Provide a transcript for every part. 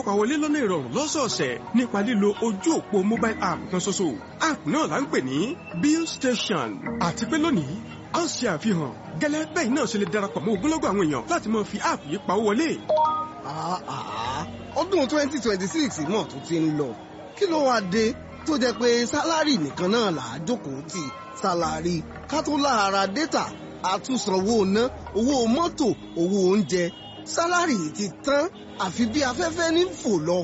pawọlé lọ́nà ìrọ̀rùn lọ́sọ̀ọ̀sẹ̀ nípa lílo ojú òpó mobile app kan ṣoṣo app náà là ń pè ní bill station àti pé lónìí a ń ṣe àfihàn gẹ́lẹ́ bẹ́ẹ̀ náà ṣe lè darapọ̀ mọ́ ogunlọ́gọ̀ àwọn èèyàn láti máa fi app yìí pawó wọlé. ọdún twenty twenty six náà tún ti ń lọ kí ló wáá dé tó jẹ́ pé sálárì nìkan náà là á jókòó tì sálárì ká tó lára dátà àtúnsanwó ná owó mọ́tò owó oúnjẹ sálárì ti tán àfi bí afẹ́fẹ́ ní fò lọ.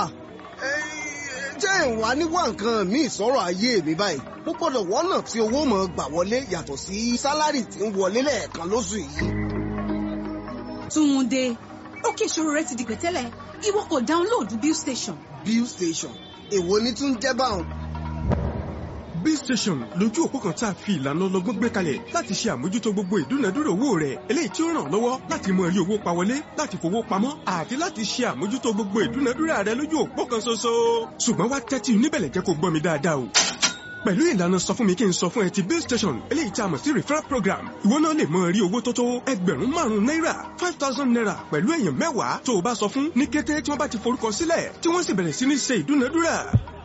jẹ́ ìwà níwá nǹkan míì sọ̀rọ̀ ayé mi báyìí mo gbọ́dọ̀ wọ́nà tí owó mọ̀ gbà wọlé yàtọ̀ sí sálárì tí ń wọlé lẹ́ẹ̀kan lóṣù yìí. Túnde ókè ìṣòro rẹ ti di pẹ̀tẹ́lẹ̀ ìwọ kò dáńlóòdù bill station. bill station èwo ni tún jẹ́ báwọn. bill station lójú òpó kan tá a fi ìlànà ọlọ́gbọ́n gbé kalẹ̀ láti ṣe àmójútó gbogbo ìdúnadúrà owó rẹ̀ eléyìí tí ó ràn lọ́wọ́ láti mọ rí owó pa wọlé láti fowó pamọ́ àti láti ṣe àmójútó gbogbo ìdúnadúrà rẹ̀ lójú òpó kan ṣoṣo. ṣùgbọ́n wá tẹ́tí níbẹ̀lẹ̀ jẹ́ kó gbọ́ mi dáadáa o pẹ̀lú ìlànà sọ fún mi kí n sọ fún ẹ ti bill station eléyìí tí a mọ̀ sí referral program ìwọ náà lè mọ rí owó tó tó ẹgbẹ̀rún márùn-ún náírà five thousand naira pẹ̀lú èèyàn mẹ́wàá tó o bá sọ fún ní kété tí wọ́n bá ti forúkọ sílẹ̀ tí wọ́n sì bẹ̀rẹ̀ sí ní ṣe ìdúnadúrà.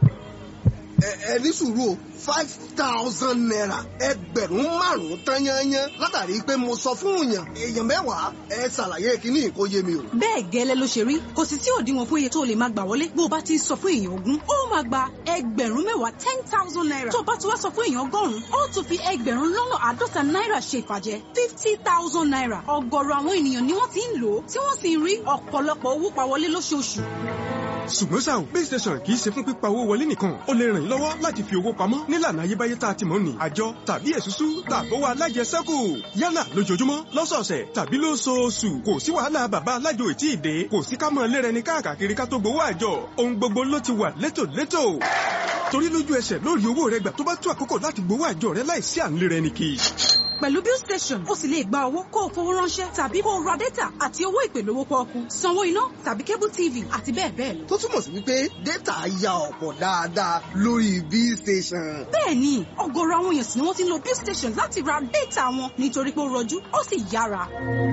ẹ ní sùúrù o five thousand naira ẹgbẹ̀rún márùn-ún tán yányán látàrí pé mo sọ fún yàn èèyàn mẹ́wàá ẹ ṣàlàyé kíní kó yé mi o. bẹ́ẹ̀ gẹ́lẹ́ ló ṣe rí kò sì sí òdiwọ̀n fún iye tó lè máa gbà wọlé bó o bá ti sọ fún èèyàn ogún ó máa gba ẹgbẹ̀rún mẹ́wàá ten thousand naira tó o bá ti wá sọ fún èèyàn ọgọ́rùn-ún ó tún fi ẹgbẹ̀rún lọ́nà àádọ́ta náírà ṣe ìfàjẹ́ fifty thousand naira ọ̀gọ̀rọ̀ àwọn ènìyàn ni wọ́n ti ń lò ó tí wọ́n sì ń rí ọ̀pọ̀lọpọ̀ owó pa wọlé lóṣooṣù ṣùgbọ́n ṣá o base station kì í ṣe fún pípa owó wọlé nìkan ó lè ràn yín lọ́wọ́ láti fi owó pamọ́ nílànà ayébáyé tá a ti mọ̀ ní àjọ tàbí èsúsú tàbówó alájẹsẹ́kù yálà lójoojúmọ́ lọ́sọ̀ọ̀sẹ̀ tàbí lóṣooṣù kò sí wàhálà bàbá alájò ètí ìdè kò sí ká mọ̀ lérẹni káàkiri ká tó gbowó àjọ ohun gbogbo ló ti wà létòlétò torí lójú ẹsẹ̀ lórí owó rẹ gbà tó bá tó àkókò láti gbowó àjọ rẹ láìsí à ń lérẹni kì í pẹ̀lú bill station ó sì lè gba owó kó o fowó ránṣẹ́ tàbí kó o ra data àti owó ìpè lówó pọ́ọ́kú sanwó iná tàbí cable tv àti bẹ́ẹ̀ bẹ́ẹ̀ lọ. tó túmọ̀ sí wípé data ya ọ̀pọ̀ dáadáa lórí bill station. bẹ́ẹ̀ni ọ̀gọ̀rọ̀ àwọn èèyàn sì ni wọ́n ti ń lo bill station láti ra data wọn nítorí pé ó rọjú ó sì yára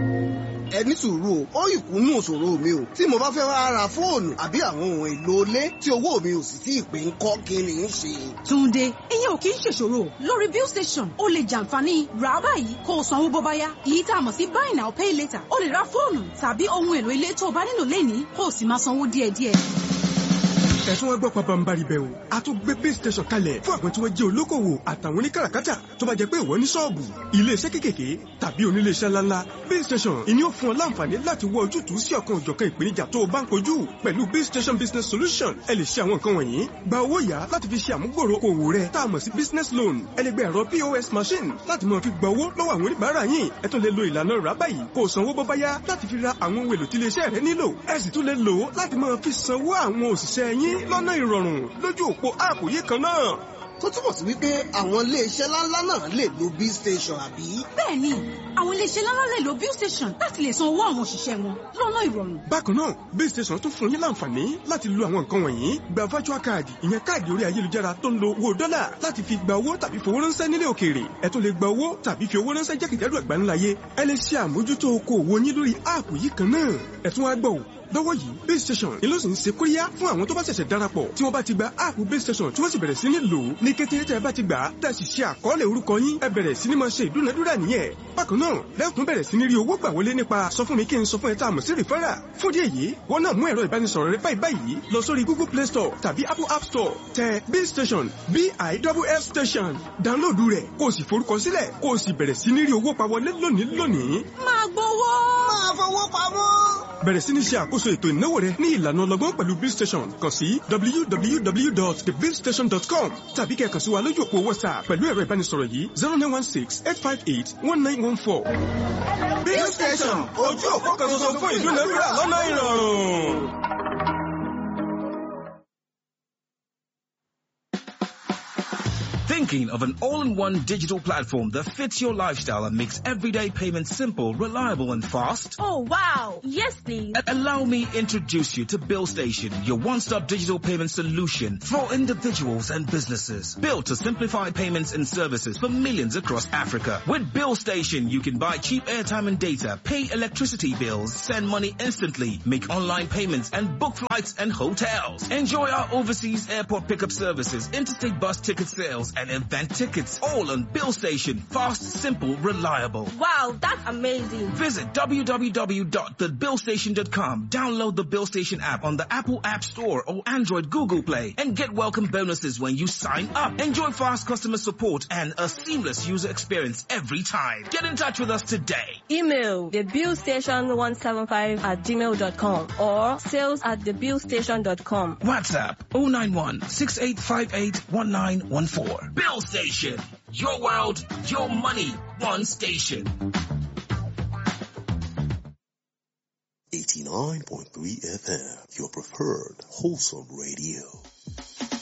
ẹ ní sùúrù o ó ìkúnnú òṣòro mi o tí mo bá fẹ́ wá ra fóònù àbí àwọn ohun èlò ilé tí owó mi ò sì tí ì pé ń kọ́ kí ni ń ṣe. Túnde ìyẹn ò kì í ṣèṣòro lórí bill station ó lè jàǹfààní rà á báyìí kó o sanwó bó bá yá èyí tá a mọ̀ sí buy now pay later ó lè ra fóònù tàbí ohun èlò ilé tó o bá nílò lénìí kó o sì máa sanwó díẹ̀díẹ̀ ẹ̀sùn wọn gbọ́ pabambari bẹ́ẹ̀ o a tún gbé pay station kalẹ̀ fún àwọn tí wọ́n jẹ́ olókòwò àtàwọn oníkàràkátà tó bá jẹ́ pé ìwọ ní ṣọ́ọ̀bù iléeṣẹ́ kékèké tàbí oníléeṣẹ́ ńláńlá pay station ìní ó fún ọ láǹfààní láti wọ ojútùú sí ọ̀kan òjọ̀kan ìpèníjà tó o bá ń kojú pẹ̀lú pay station business solution ẹ lè ṣe àwọn nǹkan wọ̀nyí gba owó yá láti fi ṣe àmúgbòrò òwò rẹ tá a mọ̀ sí business loan ẹ lè gba ẹ̀rọ pos machine láti máa fi gba owó lọ́wọ́ àwọn oníbàárà yín ẹ tún lè lo ìlànà rà báyìí kó o sanwó bó bá yá láti fi ra àwọn ohun èlò tí iléeṣẹ́ rẹ nílò ẹ sì tún lè lò ó láti máa fi sanwó àwọn òṣìṣẹ́ yín lọ́nà ìrọ̀rùn lójú òpó áàpù yìí kan náà. tó túbọ̀ sí wípé àwọn iléeṣẹ́ ńláńlá náà lè lo bill station àbí. bẹ́ẹ̀ni àwọn iléeṣẹ́ ńláńlá lè lo bill station láti lè san owó àwọn òṣìṣẹ́ wọn lọ́nà ìrọ̀rùn. bákan náà bill station tún fún yín láǹfààní láti lo àwọn nǹkan wọ̀nyí gba virtual card ìyẹn káàdì orí ayélujára tó ń lo owó dọ́là láti fi gba owó tàbí fowó ránṣẹ́ nílé òkèèrè ẹ tún lè gba owó tàbí fi owó ránṣẹ́ jákèjádò àgbáńláyé ẹ lè ṣe àmójútó okòwò yín lórí áàpù yìí kan náà ẹ tún wá gbọ́ lọ́wọ́ yìí base station ni ló sì ń ṣe kóríyá fún àwọn tó bá ṣẹ̀ṣẹ̀ darapọ̀ tí wọ́n bá ti gba áàpù base station tí wọ́n sì bẹ̀rẹ̀ sí ní lò ó ní kété tẹ́ ẹ bá ti gbà á tẹ́ ẹ sì ṣe àkọọ́lẹ̀ orúkọ yín ẹ bẹ̀rẹ̀ sí ní máa ṣe ìdúnadúrà nìyẹn bákan náà lẹ́kùn bẹ̀rẹ̀ sí ní rí owó gbà wọlé nípa sọ fún mi kí n sọ fún ẹ tá a mọ̀ sí rìfẹ́rà fún díẹ̀ yìí wọ́n náà mú ẹ̀rọ ìbánisọ̀rọ̀ rẹ báyìí báyìí lọ sórí google play store tàbí apple app store tẹ b station b i w f station dáńlóòdù rẹ̀ kó o sì forúkọ sílẹ̀ kó o sì bẹ̀rẹ̀ sí ní rí owó pa wọlé lónìí lónìí. máa gbowó. máa fowó pamọ́ bẹ̀rẹ̀ sí ní ṣe àkóso ètò ìnáwó rẹ ní ìlànà ọlọ́gbọ́n pẹ̀lú bill station kàn sí www.thebillstation.com tàbí kẹ́ kàn sí wa lójú òpó whatsapp pẹ̀lú ẹ̀rọ ìbánisọ̀rọ̀ yìí zero nine one six eight five eight one nine one four. bill station ojú òpó kan ṣoṣo fún ìdúnadúrà lọ́nà ìrọ̀rùn. Think Thinking of an all-in-one digital platform that fits your lifestyle and makes everyday payments simple, reliable and fast? Oh wow! Yes please. A- Allow me introduce you to Bill Station, your one-stop digital payment solution for individuals and businesses. Built to simplify payments and services for millions across Africa. With Bill Station, you can buy cheap airtime and data, pay electricity bills, send money instantly, make online payments and book flights and hotels. Enjoy our overseas airport pickup services, interstate bus ticket sales and event tickets. All on Bill Station. Fast, simple, reliable. Wow, that's amazing. Visit www.thebillstation.com. Download the Bill Station app on the Apple App Store or Android Google Play and get welcome bonuses when you sign up. Enjoy fast customer support and a seamless user experience every time. Get in touch with us today. Email thebillstation175 at gmail.com or sales at thebillstation.com. WhatsApp 091 6858 1914. Bill Station. Your world, your money, one station. 89.3 FM, your preferred wholesome radio.